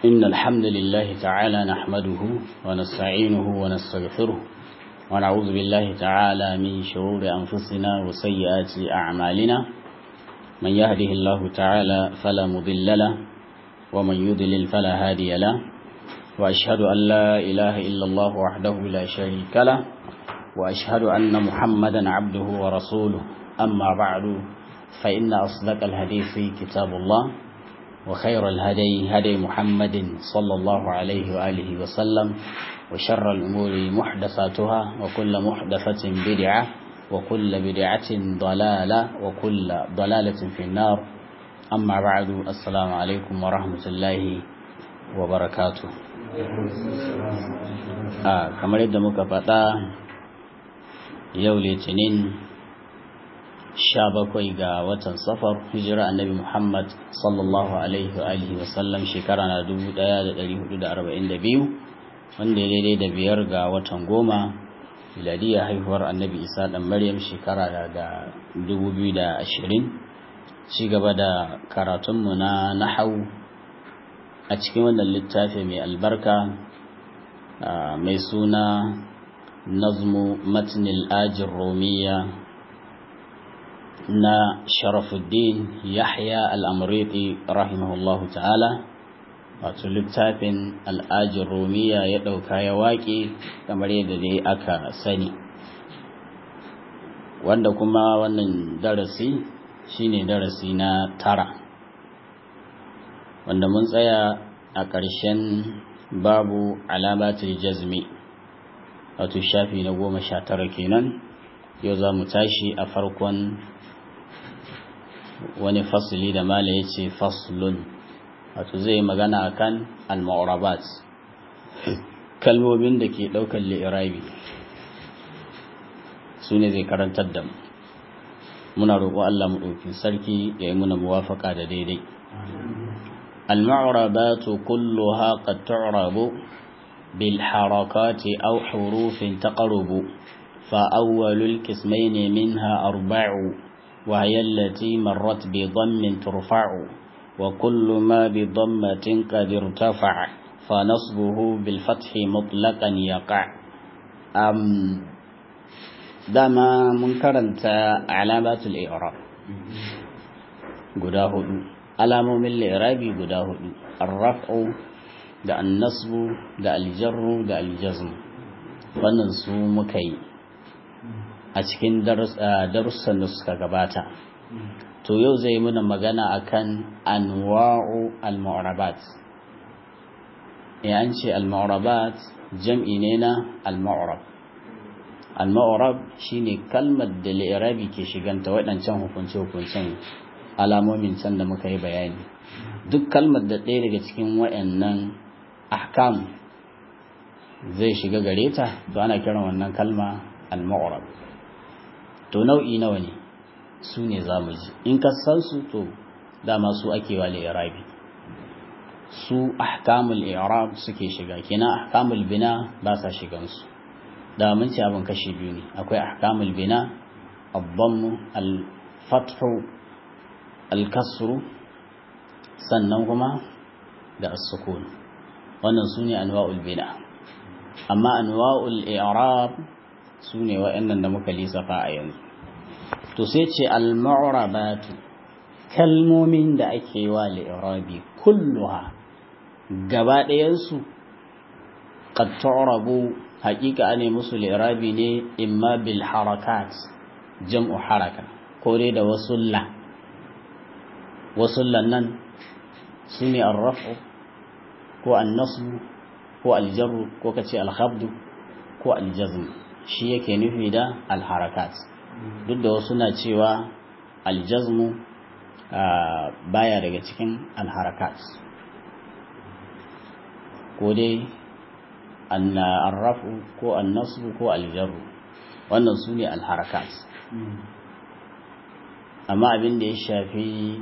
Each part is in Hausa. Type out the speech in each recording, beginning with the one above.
إن الحمد لله تعالى نحمده ونستعينه ونستغفره ونعوذ بالله تعالى من شرور أنفسنا وسيئات أعمالنا من يهده الله تعالى فلا مضل له ومن يضلل فلا هادي له وأشهد أن لا إله إلا الله وحده لا شريك له وأشهد أن محمدا عبده ورسوله أما بعد فإن أصدق الحديث كتاب الله وخير الهدي هدي محمد صلى الله عليه وآله وسلم وشر الأمور محدثاتها وكل محدثة بدعة وكل بدعة ضلالة وكل ضلالة في النار أما بعد السلام عليكم ورحمة الله وبركاته آه كما يدى مكفتا يولي تنين sha bakwai ga watan safar hijira annabi muhammad sallallahu alaihi wa alihi wasallam shekara na dubu daya da dari hudu da arba'in da biyu wanda ya daidai da biyar ga watan goma miladiyya haihuwar annabi isa dan maryam shekara da dubu biyu da ashirin ci gaba da karatunmu na nahau a cikin wannan littafi mai albarka mai suna nazmu matnil ajin romiya na sharafuddin yahya al'amuriti rahimahullahu ta'ala wato littafin al'ajin romiya ya ɗauka ya waƙe kamar yadda dai aka sani wanda kuma wannan darasi shine darasi na tara wanda mun tsaya a ƙarshen babu alamatul jazmi wato shafi na goma sha tara kenan yau za mu tashi a farkon wani fasili da mala ya ce faslun wato zai magana akan al-ma'urabat kalmomin da ke ɗaukar li'irabi su ne zai karantar da mu muna roƙo Allah mu ɗauki sarki ya yi muna muwafaka da daidai al-ma'urabatu kulluha qad tu'rabu bil harakati aw hurufin taqrubu fa awwalul qismayn minha arba'u وهي التي مرت بضم ترفع وكل ما بضمة قد ارتفع فنصبه بالفتح مطلقا يقع أم دما منكرنت علامات الإعراب قداه alamomin li'irabi guda hudu arraf'u da annasbu da aljarru da aljazm wannan su muka yi a cikin darussan da suka gabata to yau zai muna magana akan anwa'u al-mu'rabat an ce al-mu'rabat jam'i ne na al-mu'rab al-mu'rab shine kalmar da li'irabi ke shiganta waɗancan hukunce-hukuncen alamomin can da muka yi bayani duk kalmar da ɗaya daga cikin waɗannan ahkam zai shiga gare ta to ana kiran wannan kalma al-mu'rab to nau'i nawa ne su ne za mu ji in ka san su to dama su ake wa li'irabi su ahkamul i'rab suke shiga kenan ahkamul bina ba sa shigan su da mun ci abin kashi biyu ne akwai ahkamul bina ad-damm al-fathu al-kasru sannan kuma da as-sukun wannan su ne anwa'ul bina amma anwa'ul i'rab su ne wa'annan da muka lissafa a yanzu to sai ce al-mu'rabatu kalmomin da ake wa li'irabi kulluha gaba ɗayansu qad tu'rabu haƙiƙa ne musu li'irabi ne imma bil harakat jam'u haraka ko dai da wasulla wasullan nan su ne ar-raf'u ko an-nasbu ko al-jarru ko kace al-khabdu ko al-jazm shi yake nufi da alharakat duk da wasu na cewa aljazmu baya daga cikin alharakat ko dai arrafu ko annasu ko aljarru wannan su ne alharakat amma abin da ya shafi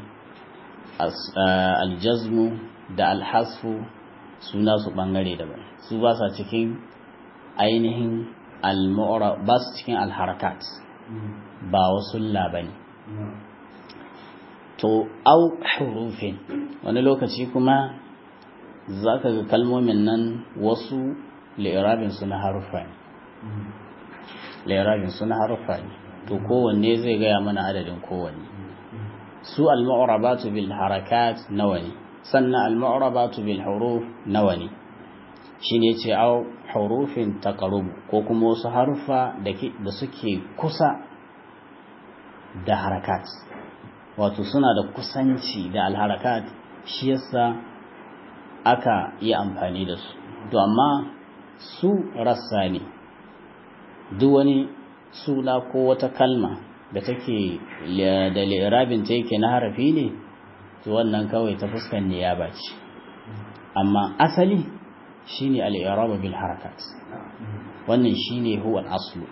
aljazmu da alhasfu suna su bangare daban su ba sa cikin ainihin al-mu'ra ba su cikin al-harakat ba wasu labani to au hurufin wani lokaci kuma za ka ga kalmomin nan wasu li'irabin su na haruffa ne li'irabin su na haruffa ne to kowanne zai gaya mana adadin kowanne su al-mu'rabatu bil harakat nawa ne sannan al-mu'rabatu bil huruf nawa ne shine ce au hurufin taqarrub ko kuma wasu haruffa da suke kusa da harakat wato suna da kusanci da al-harakat shi yasa aka yi amfani da su to amma su rassa ne duk wani suna ko wata kalma da take da li'irabin ta yake na harafi ne to wannan kawai ta fuskan niyaba ce amma asali shine al-i'rab bil harakat wannan shine huwa al-aslu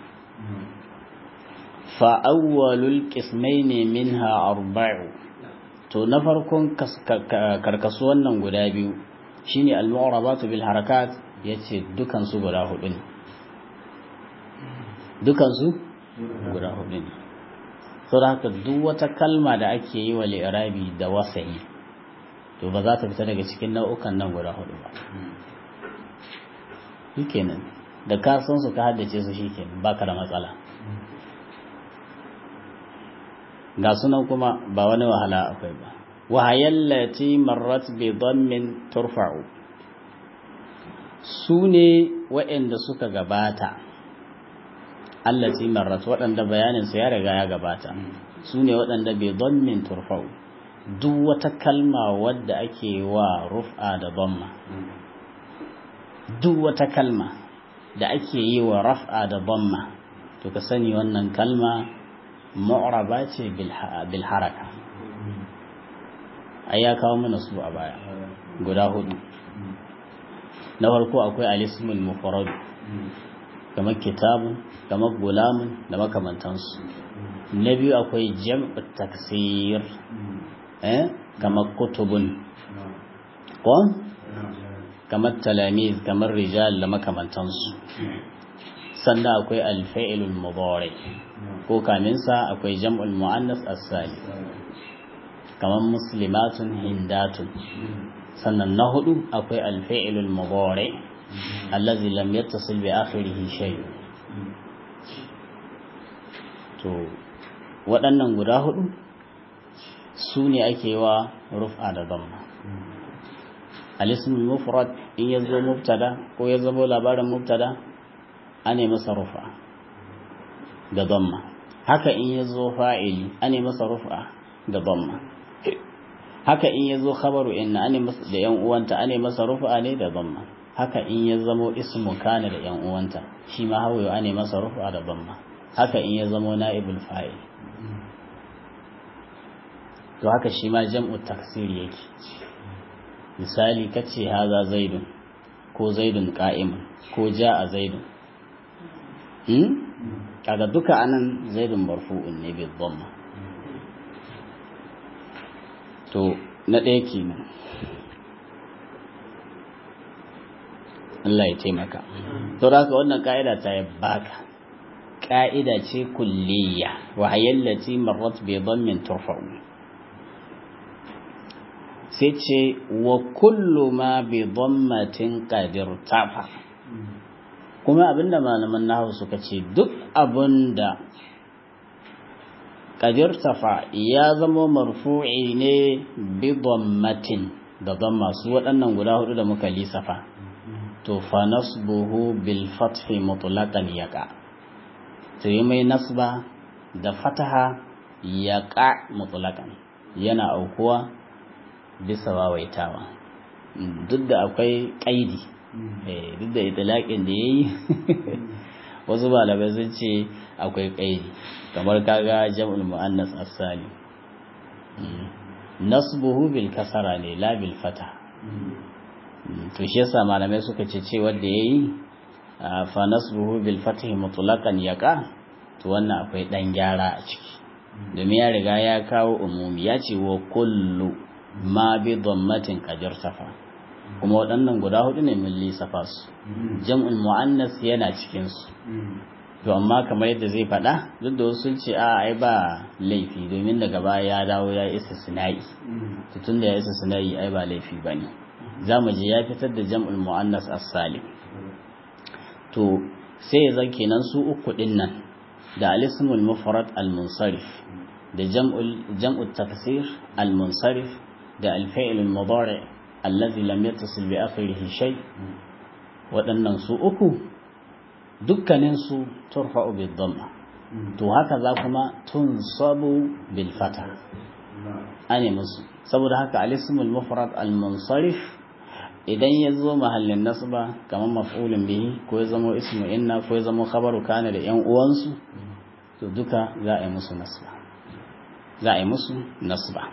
fa awwalul qismayn minha arba'u to na farkon karkasu wannan guda biyu shine al-mu'rabatu bil harakat yace dukan su guda hudu ne dukan su guda hudu ne saboda haka duk wata kalma da ake yi wa li'irabi da wasa'i to ba za ta fita daga cikin nau'ukan nan guda hudu ba shikenan da ka san su ka haddace su shikenan baka da matsala ga sunan kuma ba wani wahala akwai ba wahayallati marrat bi dhammin turfa'u su ne waɗanda suka gabata allati marrat waɗanda bayanin su ya riga ya gabata su ne waɗanda bi dhammin turfa'u duk wata kalma wadda ake wa rufa da dhamma duk wata kalma da ake yi wa raf'a da dhamma to ka sani wannan kalma mu'raba ce bil haraka ai ya kawo mana su a baya guda hudu na farko akwai alismul mufrad kamar kitabun kamar gulamun da makamantansu na biyu akwai jam'u taksir eh kamar kutubun ko kamar talamiz kamar rijal da makamantansu sannan akwai alfa'ilul mudari ko kaminsa akwai jam'ul muannas as-salim kamar muslimatun hindatun sannan na hudu akwai alfa'ilul mudari allazi lam yattasil bi akhirih shay to waɗannan guda hudu su ne ake wa rufa da dhamma al-ismul mufrad in yazo mubtada ko ya zama labarin mubtada ane masa rufa da dhamma haka in yazo fa'ili ane masa rufa da dhamma haka in yazo khabaru inna ane masa da yan uwanta ane masa rufa ne da dhamma haka in ya zamo ismu kana da yan uwanta shi ma hawayo ane masa rufa da dhamma haka in ya zamo na'ibul fa'il to haka shi ma jam'u taksir yake misali kace haza zaidun ko zaidun qa'imun ko ja'a zaidun hmm kaga duka anan zaidun marfu'un ne bi dhamma to na ɗaya kenan Allah ya taimaka to haka wannan ka'ida ta yi baka ka'ida ce kulliya wa hayallati marrat bi dhammin turfa'u sai ce wa kullu ma bi dhammatin qadir tafa kuma abinda malaman nahwu suka ce duk abinda qadir tafa ya zama marfu'i ne bi dhammatin da dhamma su waɗannan guda hudu da muka lisafa to fa nasbuhu bil fathi mutlaqan yaqa to yi mai nasba da fataha yaqa mutlaqan yana aukuwa bisa wawaitawa duk da akwai ƙaidi duk da itilaƙin da ya yi wasu malamai sun ce akwai ƙaidi kamar kaga jam'ul mu'annas as-salim nasbuhu bil kasara ne la bil fata to shi yasa malamai suka ce ce wanda yayi fa nasbuhu bil fathi mutlaqan yaqa to wannan akwai dan gyara a ciki domin ya riga ya kawo umumi ya ce wa kullu ma bi dhammatin qadir safa kuma waɗannan guda hudu ne mun lissafa su jam'ul muannas yana cikin su to amma kamar yadda zai faɗa duk da wasu ce a ai ba laifi domin daga baya ya dawo ya isa sinai to tunda ya isa sinai ai ba laifi bane za mu ji ya fitar da jam'ul mu'annas as-salim to sai zan kenan su uku din nan da al-ismul mufrad al-munsarif da jam'ul jam'ut taksir al-munsarif da al-fi'l al-mudari allazi lam yattasil bi akhirih shay waɗannan su uku dukkanin su turfa'u bid dhamma to haka za kuma tunsabu bil fata ane musu saboda haka al-ismul mufrad al-munsarif idan ya zo mahallin nasba kamar maf'ulun bihi ko ya zama ismu inna ko ya zama khabaru kana da yan uwansu to duka za a yi musu nasba za a yi musu nasba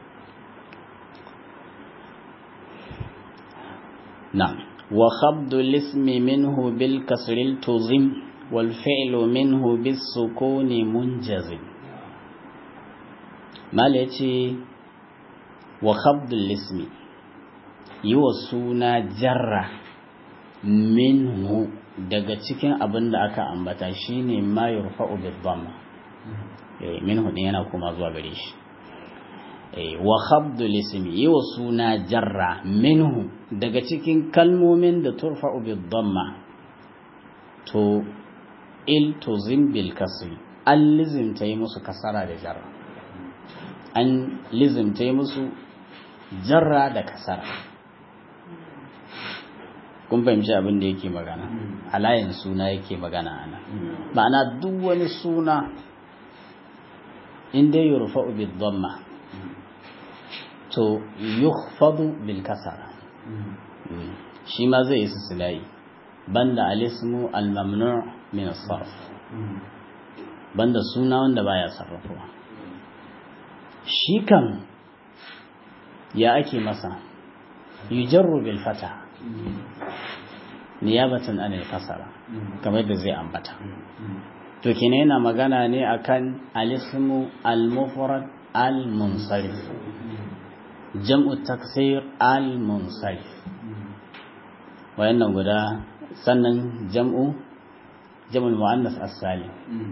na'am wa khabdu al-ismi minhu bil kasri tuzim wal fi'lu minhu bis sukuni munjazim mal yace wa khabdu al-ismi yi wa suna jarra minhu daga cikin abin da aka ambata shine ma yurfa'u bil dhamma eh minhu din yana kuma zuwa gare shi eh wa khabdu lismi yi wa suna jarra minhu daga cikin kalmomin da turfa'u bil dhamma to il tuzim bil kasri an lizimta yi musu kasara da jarra an lizimta yi musu jarra da kasara kun fahimci abin da yake magana alayin suna yake magana ana ma'ana duk wani suna inda ya rufa bi dhamma to yukhfadu bil kasara shi ma zai yi silai banda alismu al mamnu' min as-sarf banda suna wanda baya sarrafuwa shi kan ya ake masa yujarru bil fata niyabatan anil kasara kamar da zai ambata to kine yana magana ne akan alismu al-mufrad al-munsarif jam'u taksir al-munsarif wayannan guda sannan jam'u jam'ul muannas as-salim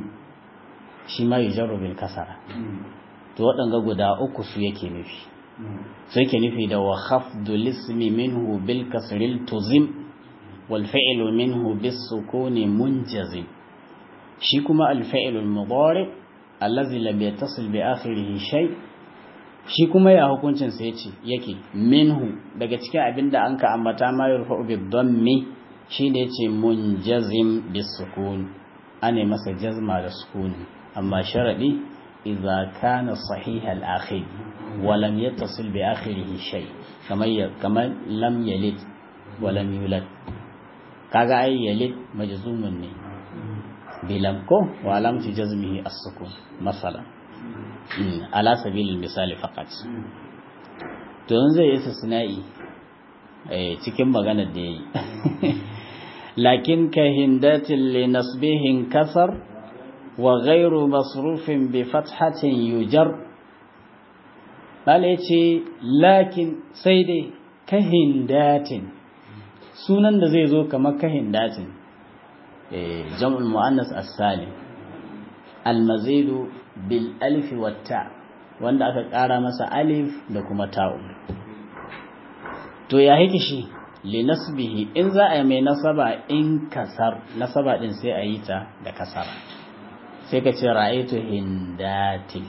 shi ma yujarru bil kasara to waɗanga guda uku su yake nufi sai ke nufi da wa khafdu lismi minhu bil kasril tuzim wal fi'lu minhu bis sukuni munjazim shi kuma al fi'lu al mudari allazi lam yattasil bi akhirih shay shi kuma ya hukuncin sa yace yake minhu daga cikin abinda an ka ambata ma yurfa'u bi dhammi shine yace munjazim bis sukun ane masa jazma da sukuni amma sharadi idza kana sahih al akhir ولم يتصل بآخره شيء كما كما لم يلد ولم يولد kaga ai yalid majzumun ne bilam ko wa alamati jazmihi as-sukun masalan ala sabilil misali faqat to yanzu zai yi istisna'i eh cikin maganar da yayi lakin ka hindatin li nasbihin kasar wa ghayru masrufin bi fathatin yujar Bala ya ce, Lakin sai dai kahin datin, sunan da zai zo kamar kahin datin, jam'ul mu'annas as-salim almazidu bil alfi wata wanda aka ƙara masa alif da kuma ta'u. To ya yake shi, li nasbihi in za a yi mai nasaba in kasar, nasaba ɗin sai a yi ta da kasara. Sai ka ce ra'aitu hindatin.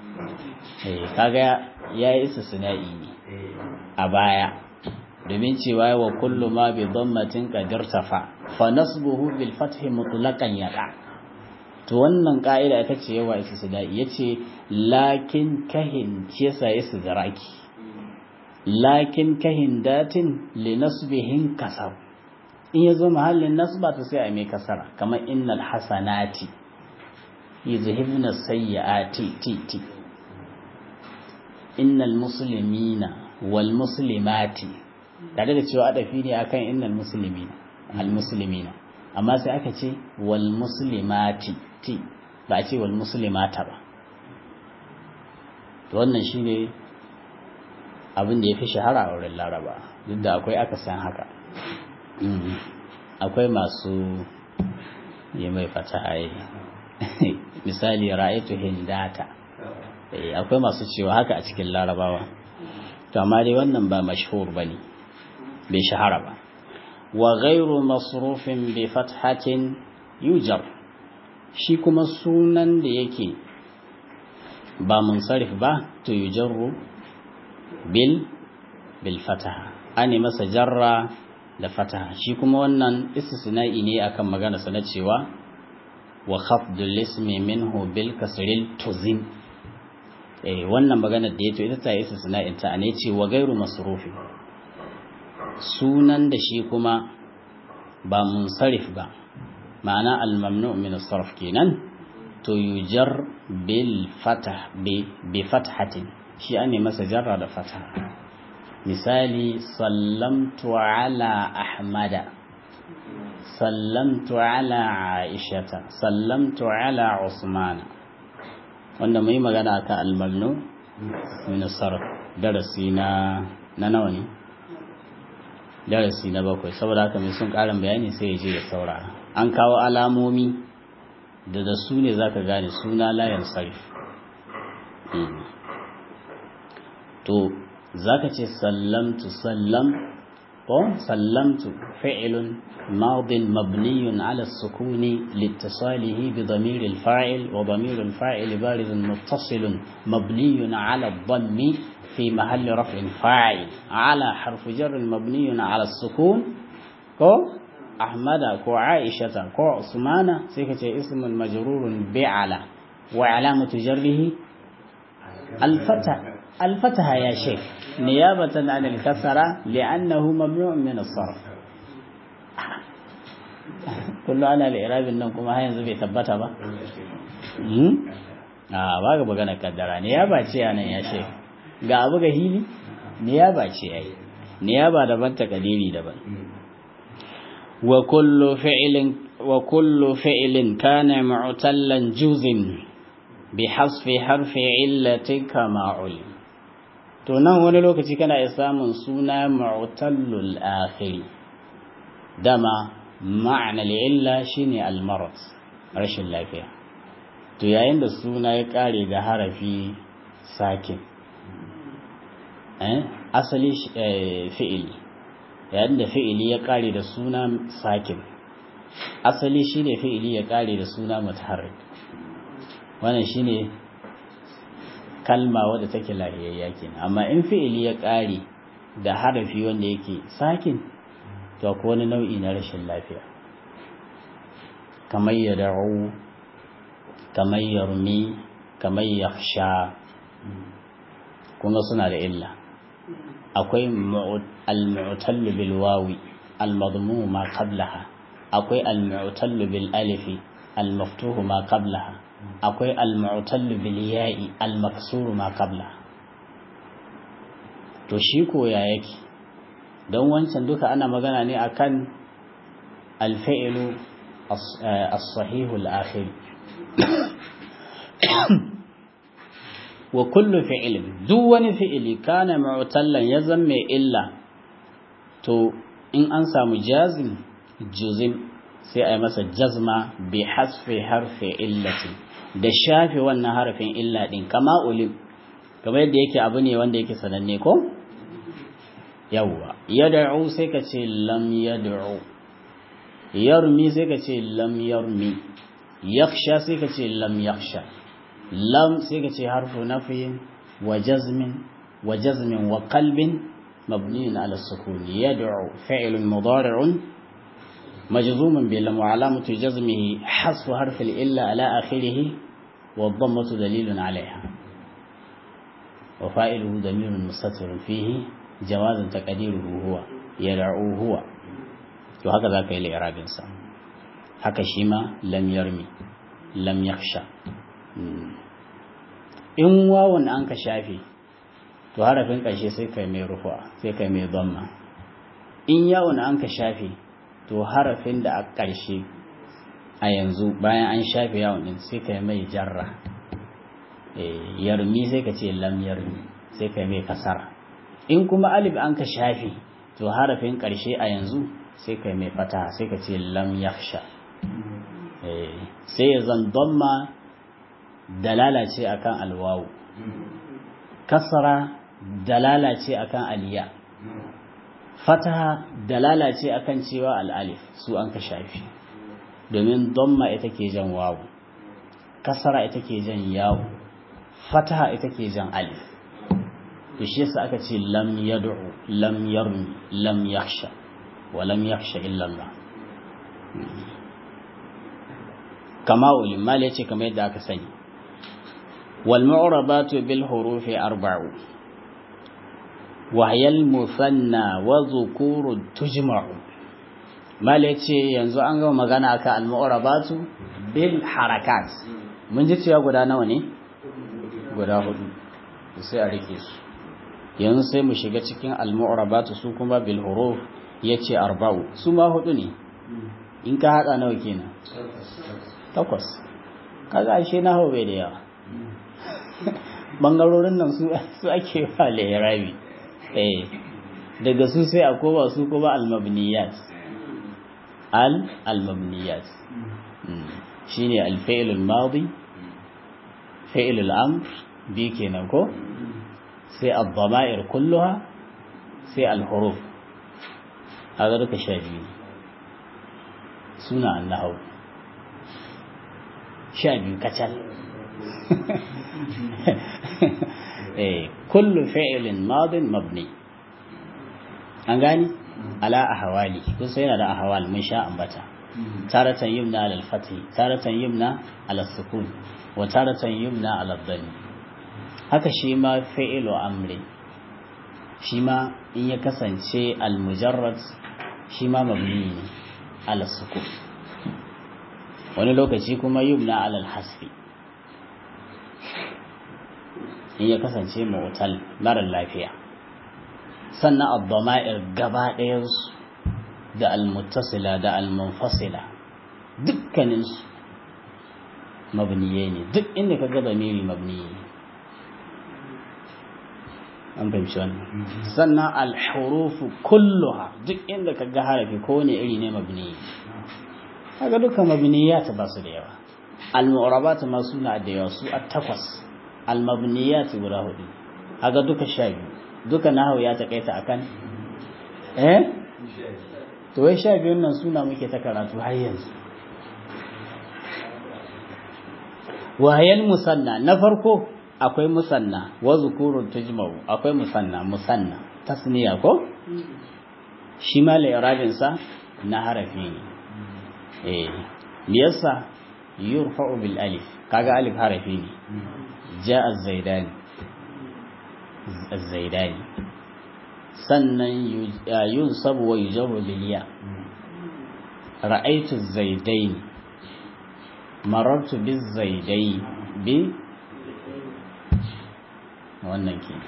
kaga ya yi istisna'i ne a baya domin cewa wa kullu ma bi dhammatin qadirtafa fa nasbuhu bil fathi mutlaqan yaqa to wannan ka'ida ita ce yawa istisna'i yace lakin kahin ce yasa istiraki lakin kahin datin li nasbihin kasab in yazo mahallin nasba to sai a mai kasara kamar innal hasanati yuzhibna sayyiati ti ti innal muslimina wal muslimati tare da cewa adafi ne akan innal muslimina al muslimina amma sai aka ce wal muslimati ti ba a ce wal muslimata ba to wannan shine abin da ya fi shahara a wurin laraba duk da akwai aka san haka akwai masu yi mai fata misali ra'aytu hindata akwai masu cewa haka a cikin larabawa to amma dai wannan ba mashhur bane bai shahara ba wa ghairu masrufin bi fathatin yujar shi kuma sunan da yake ba munsarif ba to yujarru bil bil fataha ane masa jarra da fataha shi kuma wannan istisna'i ne akan magana sa na cewa wa khafdul ismi minhu bil kasril tuzim eh wannan magana da yato ita ta istisna'in ta ne ce wa gairu masrufi sunan da shi kuma ba munsarif ba ma'ana al mamnu' min as-sarf kenan to yujar bil fatah bi bi fathatin shi ane masa jarra da fataha misali sallamtu ala ahmada sallamtu ala aishata sallamtu ala usmana wanda mai magana kan almalnu min sarf darasi na na nawa ne darasi na bakwai saboda haka mai sun karin bayani sai ya je ya saurara an kawo alamomi da da su ne zaka gane suna layan sarf to zaka ce sallamtu sallam ko sallamtu fi'lun madin mabniyun ala sukuni liittisalihi bi damir al-fa'il wa damir al-fa'il bariz muttasil mabniyun ala dhammi fi mahall raf'in fa'il ala harf jar mabniyun ala sukun ko ahmada ko aishata ko usmana sai ka ce ismun majrurun bi ala wa alamatu jarrihi al-fatha al-fatha ya shaykh نيابة عن الكسرة لأنه ممنوع من الصرف كله أنا الإعراب إنكم هاي زبي ثبتها با آه باga magana kaddara niyaba ce anan ya she ga abu ga hili niyaba ce ai niyaba daban takadiri daban wa kullu fi'lin wa kullu fi'lin kana mu'tallan juzin bi hasfi harfi illati kama ulim to nan wani lokaci kana iya samun suna mu'tallul akhiri dama ma'ana illa shine al-marad rashin lafiya to yayin da suna ya kare da harafi sakin eh asali fi'ili yayin da fi'ili ya kare da suna sakin asali shine fi'ili ya kare da suna mutaharrik wannan shine kalma wadda take lahiyayya kenan amma in fi'ili ya ƙare da harafi wanda yake sakin to akwai wani nau'i na rashin lafiya kamar ya da'u kamar ya rumi kamar ya sha kuma suna da illa akwai al-mu'tallu bil wawi al-madmu ma qablaha akwai al-mu'tallu bil alifi al-maftuhu ma qablaha akwai al-mu'tallu bil ya'i al-maksuru ma qabla to shi ko ya yake don wancan duka ana magana ne akan al-fi'lu as-sahih al-akhir wa kullu fi'lin duk wani fi'ili kana mu'tallan ya zamme illa to in an samu jazim juzim sai a yi masa jazma bi hasfi harfi illati da shafe wannan harafin illa din kama ulim kamar yadda yake abu ne wanda yake sananne ko yawwa yad'u sai ka ce lam yad'u yarmi sai ka ce lam yarmi yakhsha sai ka ce lam yakhsha lam sai ka ce harfu nafiyin wa jazmin wa jazmin wa qalbin مبني على السكون يدعو فعل مضارع مجزوم بلم وعلامة جزمه حذف حرف الإلا على آخره والضمة دليل عليها وفائله ضمير مستتر فيه جواز تقديره هو يدعو هو وهكذا كي الإعراب إنسان haka shi ma lam yarmi lam yakhsha in wawan an ka shafe to harafin ƙarshe sai kai mai rufa sai kai mai dhamma in yawon an ka shafe to harafin da a ƙarshe a yanzu bayan an shafe yawon din sai kai mai jarra yarmi sai ka ce lam yarmi sai kai mai kasara in kuma alif an ka shafe to harafin ƙarshe a yanzu sai kai mai fata sai ka ce lam yakhsha sai ya zan dhamma dalala ce akan alwawu kasara dalala ce akan aliya fataha dalala ce akan cewa al'alif su an ka shafi domin domma ita ke jan wawu kasara ita ke jan yawo fataha ita ke jan alif to shi yasa aka ce lam yad'u lam yarmi lam yakhsha wa lam yakhsha illa Allah kama ulil mal yace kamar yadda aka sani wal mu'rabatu bil hurufi arba'u wa hiya al musanna wa dhukuru tujma'u mal yace yanzu an gama magana akan al mu'rabatu bil harakat mun ji cewa guda nawa ne guda hudu sai a rike su yanzu sai mu shiga cikin al mu'rabatu su kuma bil huruf yace arba'u su ma hudu ne in ka hada nawa kenan takwas kaga ashe na hau bai da yawa bangarorin nan su su ake wa rabi eh daga su sai a koma su kuma al-mabniyat al al-mabniyat shine al-fi'l al-madi fi'l al-amr bi kenan ko sai ad-dama'ir kulluha sai al-huruf haka duka sha biyu suna annahu sha biyu kacal kullu fi'ilin madin mabni an gani ala ahwali kun sai yana da ahwal mun sha ambata taratan yumna ala al-fath taratan yumna ala sukun wa taratan yumna ala dhann haka shi ma fi'ilu amri shi ma in ya kasance al-mujarrad shi ma mabni ne ala sukun wani lokaci kuma yumna alal hasfi in ya kasance mu'tal marar lafiya sannan abdoma'ir gaba ɗayansu da almuttasila da almunfasila dukkaninsu mabniye ne duk inda ka gaba miri mabniye ne an fahimci wannan sannan alhurufu kulluha duk inda ka ga harafi kowane iri ne mabniye kaga duka mabniyat ba su da yawa al-mu'rabat ma suna da yawa su at-takwas al-mabniyat guda hudu kaga duka sha biyu duka nahawu ya takaita akan eh to wai sha biyun nan suna muke ta karatu har yanzu wahayal musanna na farko akwai musanna wa zukurun tujma'u akwai musanna musanna tasniya ko shi ma la sa na harafi ne eh liyasa yurfa'u bil alif kaga alif harafi ne ja az-zaidani az-zaidani sannan yunsabu wa yujarru bil ya ra'aytu az-zaidaini marartu biz zaidai bi wannan ke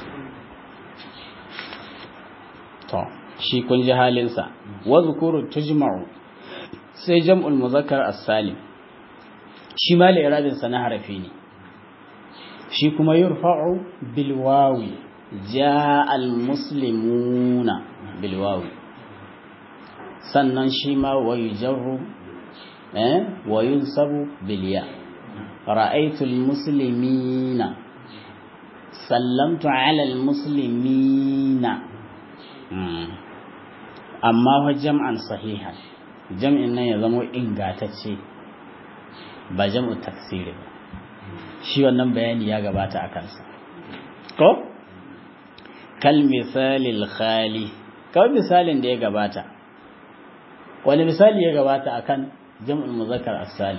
to shi kun ji halinsa wa zukuru tujma'u sai jam'ul muzakkar as-salim shi ma li'irabin sa na harafi ne shi kuma yurfa'u bil wawi jaa al muslimuna bil wawi sannan shi ma wa yujarru eh wa yunsabu bil ya ra'aytu al muslimina sallamtu ala al muslimina amma fa jam'an sahihan jam'in nan ya zama ingatacce ba jam'u taksiri ba shi wannan bayani ya gabata a kansa ko kal misalil khali kawai misalin da ya gabata wani misali ya gabata akan jam'ul muzakkar as-salih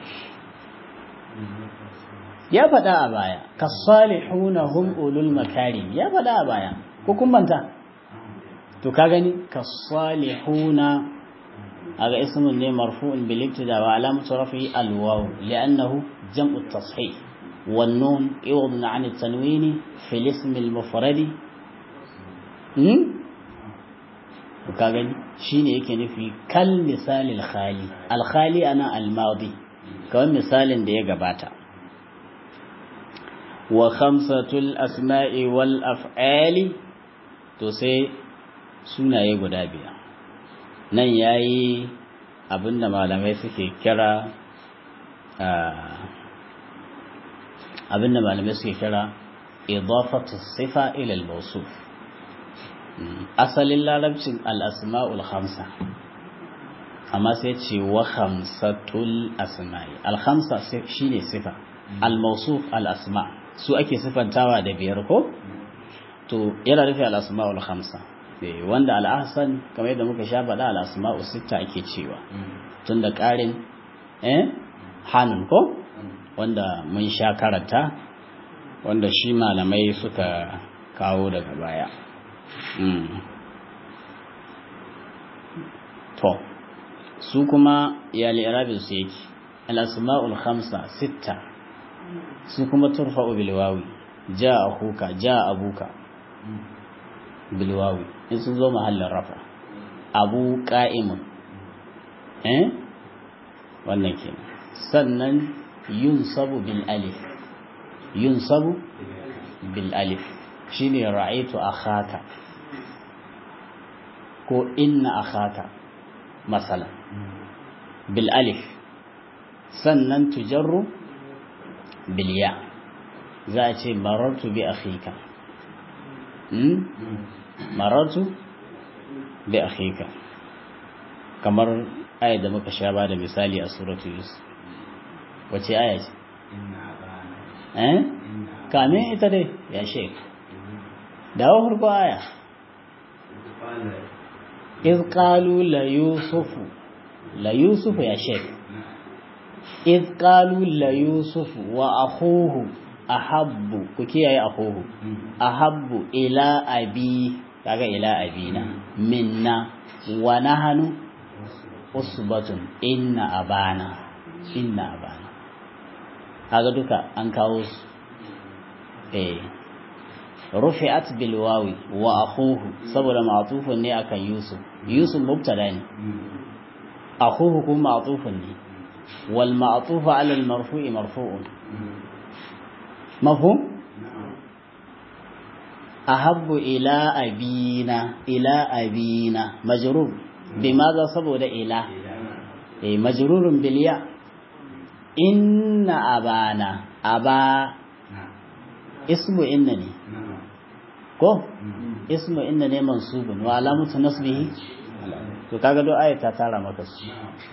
ya faɗa a baya kasalihuna hum ulul makarim ya faɗa a baya ko kun manta to ka gani kasalihuna هذا اسم مرفوع بالابتداء وعلامة رفعه الواو لأنه جمع التصحيح والنون عوض عن التنوين في الاسم المفرد وكاغني شيني yake nufi kal misal al-khali al-khali ana al-madi kawai misalin da ya gabata wa khamsatul asma'i wal af'ali to sai sunaye guda biyar nan ya yi abinda malamai suke kira abinda malamai suke kira idafatu sifa ila al-mawsuf asalin larabcin al-asma'ul khamsa amma sai ce wa khamsatul asma'i al-khamsa shine sifa al-mawsuf al-asma su ake sifantawa da biyar ko to yana nufi al-asma'ul khamsa wanda al-ahsan kamar yadda muka sha faɗa al-asma'u sitta ake cewa tunda ƙarin eh hanun ko wanda mun sha karanta wanda shi malamai suka kawo daga baya to su kuma ya li'irabin su yake al-asma'ul khamsa sitta su kuma turfa'u bil wawi ja akhuka ja abuka bil wawi in sun zo mahallin rafa abu qa'imun eh wannan kenan sannan yunsabu bil alif yunsabu bil alif shine ra'aytu akhaka ko inna akhaka masalan bil alif sannan tujarru bil ya za a ce marartu bi akhika marartu bi akhika kamar ayat da muka sha ba da misali a suratu yusuf wace aya ce eh kame ita dai ya shek dawo farko aya iz qalu la yusufu la yusufu ya shek iz qalu la yusufu wa akhuhu ahabbu ku kiyaye akhuhu ahabbu ila abi kaga ila abina minna wa nahnu usbatun inna abana inna abana kaga duka an kawo su eh rufi'at bil wawi wa akhuhu saboda ma'tufun ne akan yusuf yusuf mubtada ne akhuhu kuma ma'tufun ne wal ma'tufu 'ala al marfu'i marfu'un mafhum ahabbu ila abina ila abina majrur bimaza saboda ila eh majrurun bil ya inna abana aba ismu inna ne ko ismu inna ne mansubun wa alamatu nasbihi to kaga do ayat ta tara maka su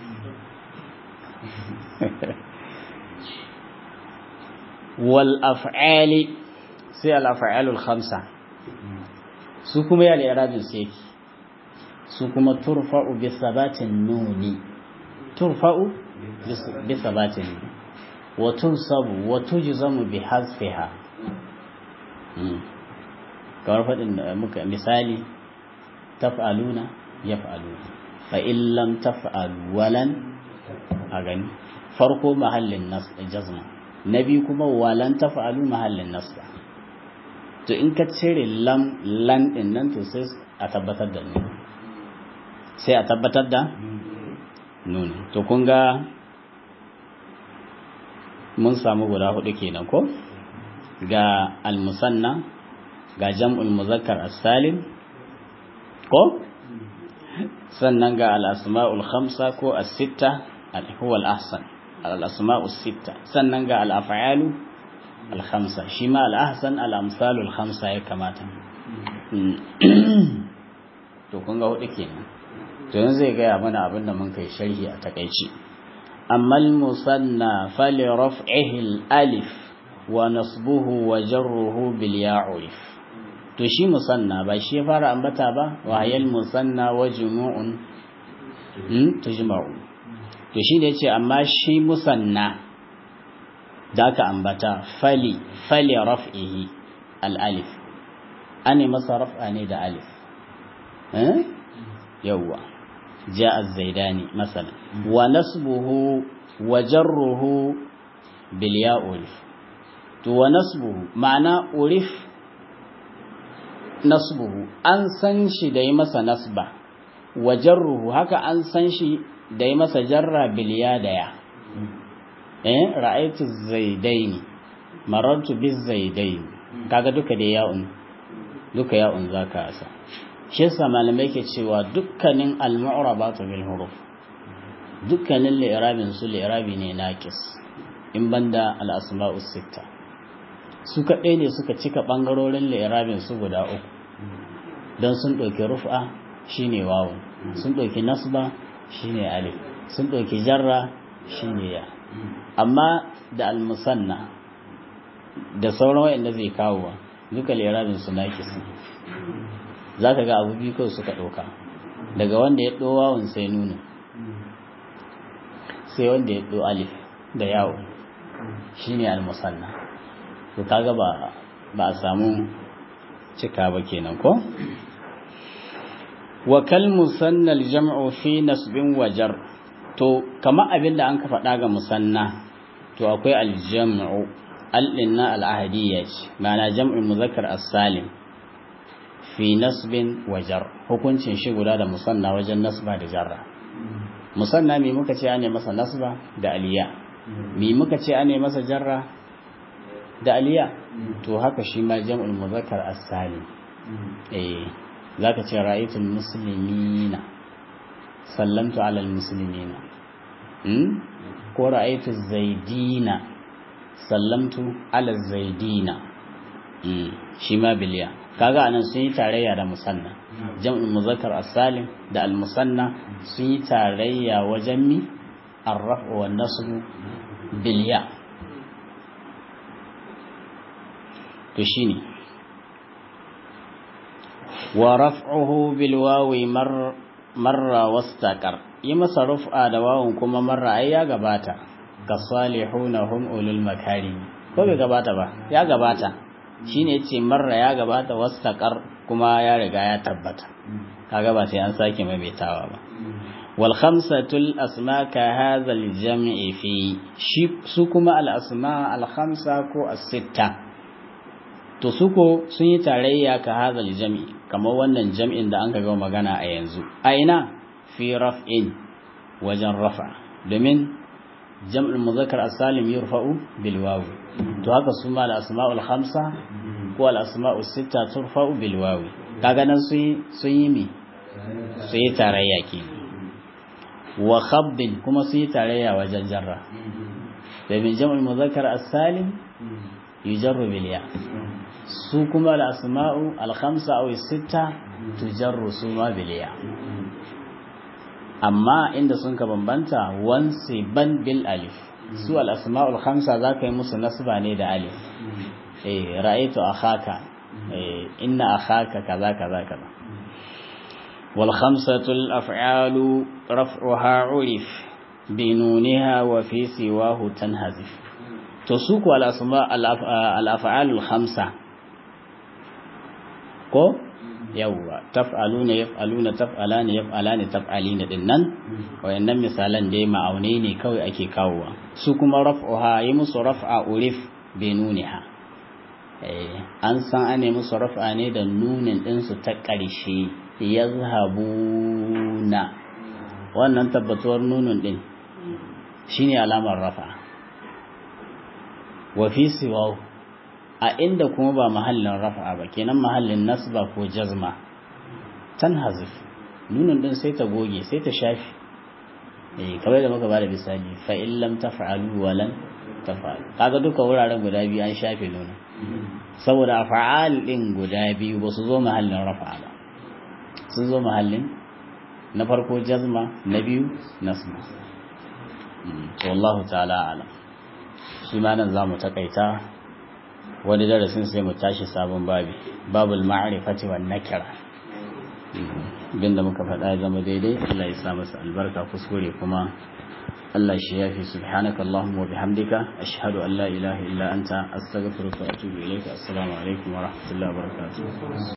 wal af'ali sai al af'alul khamsa su kuma ya al-i'rabin sai su kuma turfa'u bi sabatin nuni turfa'u bi sabatin wa tunsabu wa tujzamu bi hazfiha kamar faɗin da muka misali taf'aluna yaf'aluna fa in lam taf'alu walan a gani farko mahallin nas jazma na biyu kuma walan taf'alu mahallin nasba to in ka cire lam lan din nan to sai a tabbatar da nuni sai a tabbatar da nuni to kun ga mun samu guda hudu kenan ko ga al-musanna ga jam'ul muzakkar as-salim ko sannan ga al-asma'ul khamsa ko as-sitta huwa al-ahsan al-asma'u as-sitta sannan ga al-af'alu al-khamsa shi ma al-ahsan al-amsalul khamsa ya kamata to kun ga hudu kenan to yanzu zai gaya mana abin da mun kai sharhi a takaici amma al-musanna fali raf'ihi al-alif wa nasbuhu wa jarruhu bil ya'rif to shi musanna ba shi fara ambata ba wa hayal musanna wa jumu'un hmm tujma'u to shi ne yace amma shi musanna da aka ambata fali fali raf'ihi al alif ani masa raf'a ne da alif eh yawa ja'a az-zaidani masalan wa nasbuhu wa jarruhu bil ya'rif to wa nasbuhu ma'ana urif nasbuhu an san shi da yi masa nasba wa jarruhu haka an san shi da yi masa jarra biliya da ya eh ra'aytu zaidaini marartu biz zaidaini kaga duka da ya'un duka ya'un zaka asa shi yasa malamai ke cewa dukkanin al-mu'rabatu bil huruf dukkanin li'irabin su li'irabi ne naqis in banda al-asma'us sitta su kaɗai ne suka cika ɓangarorin li'irabin su guda uku don sun ɗauki rufa shine wawun sun ɗauki nasba shine alif sun ɗauki jarra shine ya amma da almusanna da sauran wa'anda zai kawo duka lerabin su nakisi za ka ga abu biyu kawai suka ɗauka daga wanda ya ɗo wawun sai nuna sai wanda ya ɗo alif da yawo shine almusanna to kaga ba ba a samu cika ba kenan ko wa kal musannal jam'u fi nasbin wajar to kama abin da an ka faɗa ga musanna to akwai aljam'u al-inna al-ahadiyya ce ma'ana jam'ul muzakkar as-salim fi nasbin wajar hukuncin shi guda da musanna wajen nasba da jarra musanna me muka ce ane masa nasba da aliya me muka ce ane masa jarra da aliya to haka shi ma jam'ul muzakkar as-salim eh zaka ce ra'aytul muslimina sallamtu ala al-muslimina hmm ko ra'aytu zaidina sallamtu ala zaidina hmm shi ma biliya kaga anan sun yi tarayya da musanna jam'ul muzakkar as-salim da al-musanna sun yi tarayya wajen mi ar-raf'u wan nasb biliya to shine wa raf'uhu bil wawi mar marra wastaqar yi masa rufa da wawun kuma marra ai ya gabata ka salihuna hum ulul makarim ko bai gabata ba ya gabata shine yace marra ya gabata wastaqar kuma ya riga ya tabbata kaga ba sai an sake maimaitawa ba wal khamsatul asma ka hadha al jam'i fi su kuma al asma al khamsa ko as sitta to suko sun yi tarayya ka hazal jam'i kamar wannan jam'in da an ka gama magana a yanzu a ina fi raf'in wajen rafa domin jam'ul muzakkar as-salim yurfa'u bil wawi to haka su ma al-asma'ul khamsa ko al-asma'us sitta turfa'u bil wawi kaga nan sun sun yi mi sun yi tarayya ke wa khabdin kuma sun yi tarayya wajen jarra domin jam'ul muzakkar as-salim yujarru bil ya su kuma al'asma'u alhamsa a sita tujarru su ma biliya amma inda sun ka bambanta wansi ban bil alif su al'asma'u alhamsa za ka yi musu nasba ne da alif eh ra'aitu akhaka eh inna akhaka kaza kaza kaza wal khamsatul af'alu raf'uha urif binuniha wa fi siwahu tanhazif to su ku al-asma al-af'alul khamsa ko yawwa taf'aluna yaf'aluna taf'alani yaf'alani taf'alina din nan wayannan misalan dai ma'aunai ne kawai ake kawowa su kuma raf'uha yi musu raf'a urif binuniha eh an san ane musu raf'a ne da nunin din su ta ƙarshe yazhabuna wannan tabbatuwar nunin din shine alamar raf'a wa fi siwahu a inda kuma ba mahallin rafa'a ba kenan mahallin nasba ko jazma tan hazif nunin din sai ta goge sai ta shafi eh kamar da muka bada misali fa in lam taf'alu wa lan taf'alu kaga duka wuraren guda biyu an shafe nunin saboda fa'al din guda biyu ba su zo mahallin rafa'a ba sun zo mahallin na farko jazma na biyu nasba wallahu ta'ala alam shi ma nan zamu takaita wani darasin sai mu tashi sabon babi babul ma'rifati wan nakira bin da muka faɗa ya zama daidai Allah ya sa masa albarka kuskure kuma Allah shi yafi subhanaka allahumma wa bihamdika ashhadu an la ilaha illa anta astaghfiruka wa atubu ilayka assalamu alaikum wa rahmatullahi wa barakatuh